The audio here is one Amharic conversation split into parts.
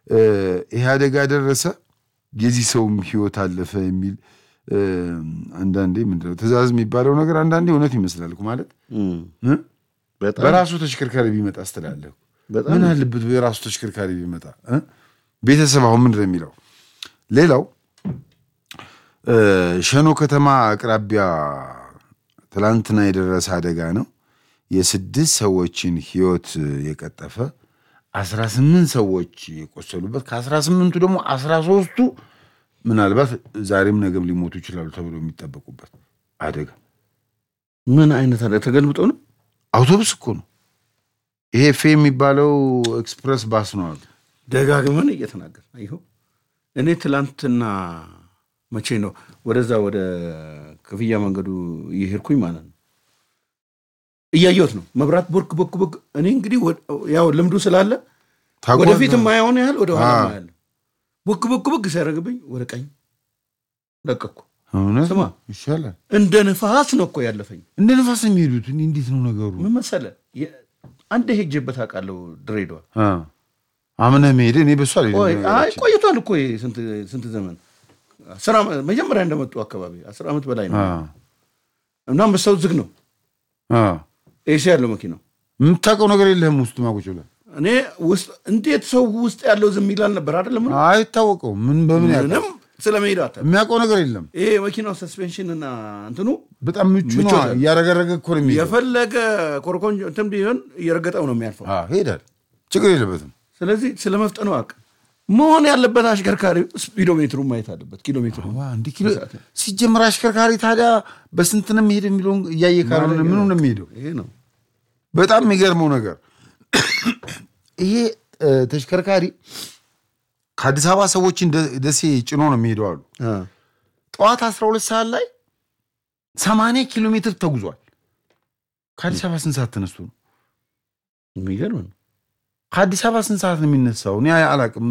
ይሄ አደጋ ደረሰ፣ የዚህ ሰውም ህይወት አለፈ የሚል አንዳንዴ ምንድነው ትእዛዝ የሚባለው ነገር አንዳንዴ እውነት ይመስላል እኮ ማለት እ? በራሱ ተሽከርካሪ ቢመጣ ስትላለሁ ምን አለበት የራሱ ተሽከርካሪ ቢመጣ እ? ቤተሰብ አሁን ምንድን ነው የሚለው? ሌላው ሸኖ ከተማ አቅራቢያ ትላንትና የደረሰ አደጋ ነው። የስድስት ሰዎችን ህይወት የቀጠፈ አስራ ስምንት ሰዎች የቆሰሉበት ከአስራ ስምንቱ ደግሞ አስራ ሶስቱ ምናልባት ዛሬም ነገም ሊሞቱ ይችላሉ ተብሎ የሚጠበቁበት አደጋ ምን አይነት አለ? ተገልብጦ ነው። አውቶቡስ እኮ ነው ይሄ ፌ የሚባለው ኤክስፕረስ ባስ ነው አሉ። ደጋግመን እየተናገር ይኸው እኔ ትላንትና መቼ ነው ወደዛ ወደ ክፍያ መንገዱ እየሄድኩኝ ማለት ነው እያየሁት ነው መብራት ቦርክ ቦክ ቦክ እኔ እንግዲህ ያው ልምዱ ስላለ ወደፊት የማየውን ያህል ወደ ኋላ ያለ ቦክ ቦክ ቦክ ሲያደርግብኝ ወደ ቀኝ ለቀኩ። እውነት ስማ ይሻላል። እንደ ንፋስ ነው እኮ ያለፈኝ። እንደ ንፋስ የሚሄዱት እኔ እንዴት ነው ነገሩ? ምን መሰለህ የ- አንዴ ሄጄበት አውቃለሁ ድሬዳዋ። አ አምነህ መሄድ እኔ በሷ ላይ ቆይ አይ ቆይቷል እኮ ይሄ ስንት ስንት ዘመን አስር ዓመት መጀመሪያ እንደመጡ አካባቢ አስር ዓመት በላይ ነው እና አንበሳው ዝግ ነው ኤሲ ያለው መኪናው የምታውቀው ነገር የለህም ውስጥ ማቁጭ ብለህ እኔ ውስጥ እንዴት ሰው ውስጥ ያለው ዝም ይላል ነበር አይደለም አይታወቀው ምን በምን ያውቃል? ምንም ስለ መሄድ አታ የሚያውቀው ነገር የለም። ይሄ መኪናው ሰስፔንሽን እና እንትኑ በጣም ምቹ ነው። ምቾት አለ። እያረገረገ እኮ ነው የሚሄደው። የፈለገ ኮረኮንጆ እንትን ቢሆን እየረገጠው ነው የሚያልፈው። አዎ፣ ይሄዳል። ችግር የለበትም። ስለዚህ ስለ መፍጠኑ አቅ መሆን ያለበት አሽከርካሪ ስፒዶሜትሩ ማየት አለበት። ኪሎ ሜትሩ ዋ እንዲህ ኪሎ ሲጀምር አሽከርካሪ ታዲያ በስንት ነው የሚሄድ የሚለውን እያየ ካልሆነ ምኑ ነው የሚሄደው? ይሄ ነው በጣም የሚገርመው ነገር ይሄ እ፣ ተሽከርካሪ ከአዲስ አበባ ሰዎችን ደ- ደሴ ጭኖ ነው የሚሄደው አሉ። ጠዋት 12 ሰዓት ላይ 80 ኪሎ ሜትር ተጉዟል። ከአዲስ አበባ ስንት ሰዓት ተነስቶ ነው? የሚገርም ነው። ከአዲስ አበባ ስንት ሰዓት ነው የሚነሳው? እኔ አላቅም።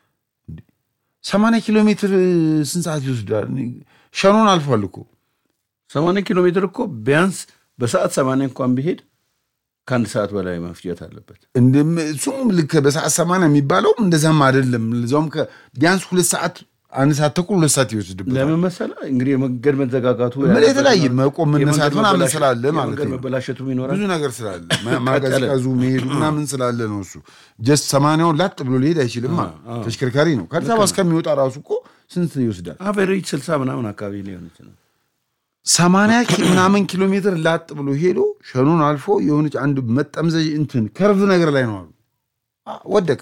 ሰማንያ ኪሎ ሜትር ስንት ሰዓት ይወስዳል? እኔ ሸኖን አልፏል እኮ ሰማንያ ኪሎ ሜትር እኮ ቢያንስ በሰዓት ሰማንያ እንኳን ቢሄድ ከአንድ ሰዓት በላይ መፍጀት አለበት። እንደም- እሱም ልክ በሰዓት ሰማንያ የሚባለውም እንደዛም አይደለም። ለዛውም ከ- ቢያንስ ሁለት ሰዓት አንድ ሰዓት ተኩል ሁለት ሰዓት ይወስድበታል። ለምን መሰለህ እንግዲህ የመንገድ መዘጋጋቱ ምን የተለያየ መቆም መነሳት የመንገድ ምናምን መበላሸት- ስላለ ማለት የመንገድ ነው። መበላሸቱም ይኖራል። ብዙ ነገር ስላለ ማ- ማቀዝቀዙ መሄዱ ምናምን ስላለ ነው። እሱ ጀስት ሰማንያውን ላጥ ብሎ ሊሄድ አይችልም። ተሽከርካሪ ነው። ከአዲስ አበባ እስከሚወጣ ራሱ እኮ ስንት ይወስዳል? አቨሬጅ ስልሳ ምናምን አካባቢ ሊሆን ይችላል። ሰማንያ ኪ- ምናምን ኪሎ ሜትር ላጥ ብሎ ሄዶ ሸኑን አልፎ የሆነች አንድ መጠምዘዥ እንትን ከርቭ ነገር ላይ ነው አሉ አ፣ ወደቀ።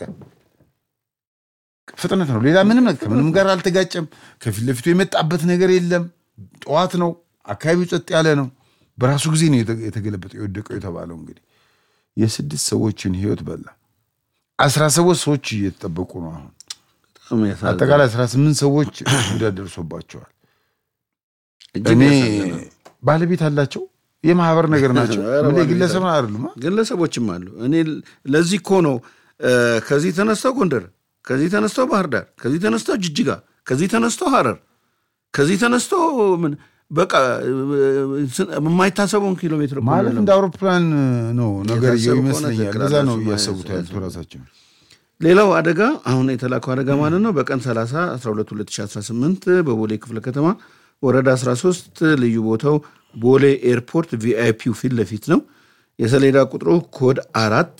ፍጥነት ነው። ሌላ ምንም ነገር ከምንም ጋር አልተጋጨም። ከፊት ለፊቱ የመጣበት ነገር የለም። ጠዋት ነው። አካባቢው ጸጥ ያለ ነው። በራሱ ጊዜ ነው የተ- የተገለበጠው የወደቀው የተባለው እንግዲህ የስድስት ሰዎችን ህይወት በላ። አስራ ሰባት ሰዎች እየተጠበቁ ነው አሁን በጣም ያሳዝናል። አጠቃላይ 18 ሰዎች ጉዳት ደርሶባቸዋል። እጅግ እኔ ያሳዝናል። ባለቤት አላቸው የማህበር ነገር ናቸው። ኧረ ምን ባለቤት ግለሰብ አይደሉም። ግለሰቦችም አሉ። እኔ ለዚህ እኮ ነው እ፣ ከዚህ ተነስተው ጎንደር፣ ከዚህ ተነስተው ባህር ዳር፣ ከዚህ ተነስተው ጅጅጋ፣ ከዚህ ተነስተው ሐረር፣ ከዚህ ተነስተው ምን በቃ እ፣ ስ- የማይታሰበውን ኪሎ ሜትር እኮ ማለት ነው እንደ አውሮፕላን ነው ነገር የታሰቡ ከሆነ ይመስለኛል። ትክክል እንደዛ ነው አላችሁ እያሰቡት ማለት ያሉት ራሳቸው። ሌላው አደጋ አሁን የተላከው አደጋ ማለት ነው በቀን 30 12 2018 በቦሌ ክፍለ ከተማ ወረዳ 13 ልዩ ቦታው ቦሌ ኤርፖርት ቪአይፒው ፊት ለፊት ነው። የሰሌዳ ቁጥሩ ኮድ አራት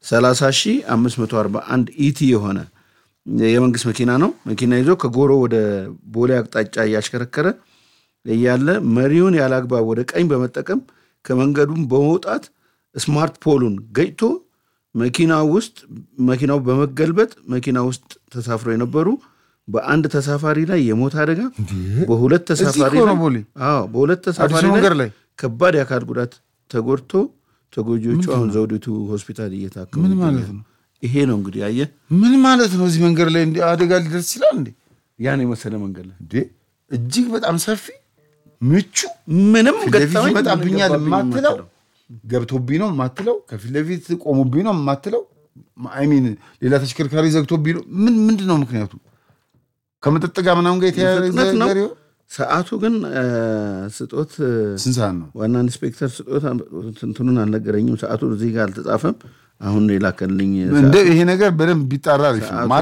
30541 ኢቲ የሆነ የመንግስት መኪና ነው። መኪና ይዞ ከጎሮ ወደ ቦሌ አቅጣጫ እያሽከረከረ እያለ መሪውን ያለ አግባብ ወደ ቀኝ በመጠቀም ከመንገዱም በመውጣት ስማርት ፖሉን ገጭቶ መኪና ውስጥ መኪናው በመገልበጥ መኪና ውስጥ ተሳፍሮ የነበሩ በአንድ ተሳፋሪ ላይ የሞት አደጋ በሁለት ተሳፋሪ እኮ ነው ላይ ቦሌ። አዎ በሁለት ተሳፋሪ አዲስ መንገድ ላይ ላይ ከባድ የአካል ጉዳት ተጎድቶ ተጎጂዎቹ አሁን ዘውዲቱ ሆስፒታል እየታከሙ ምን ማለት ይገኛሉ። ነው? ይሄ ነው እንግዲህ አየህ ምን ማለት ነው? እዚህ መንገድ ላይ እንዲህ አደጋ ሊደርስ ይችላል እንዴ? ያን የመሰለ መንገድ ላይ እንዴ እጅግ በጣም ሰፊ ምቹ ምንም ፊት ለፊት ገጠመኝ ይመጣብኛል ገባብኝ የማትለው የማትለው። ገብቶብኝ ነው የማትለው ከፊት ለፊት ቆሙብኝ ነው የማትለው አይሚን ሌላ ተሽከርካሪ ዘግቶብኝ ነው ምን ምንድን ነው ምክንያቱ ከመጠጥ ጋር ምናምን ጋር የተያያዘ ፍጥነት ነው። ነገር ይሆን? ሰዓቱ ግን እ፣ ስጦት እ፣ ስንት ሰዓት ነው ዋና ኢንስፔክተር ስጦት እንትኑን አልነገረኝም። ሰዓቱ እዚህ ጋር አልተጻፈም። አሁን የላከልኝ እንደ ይሄ ነገር በደንብ ቢጣራ አሪፍ ነው። ሰዓቱ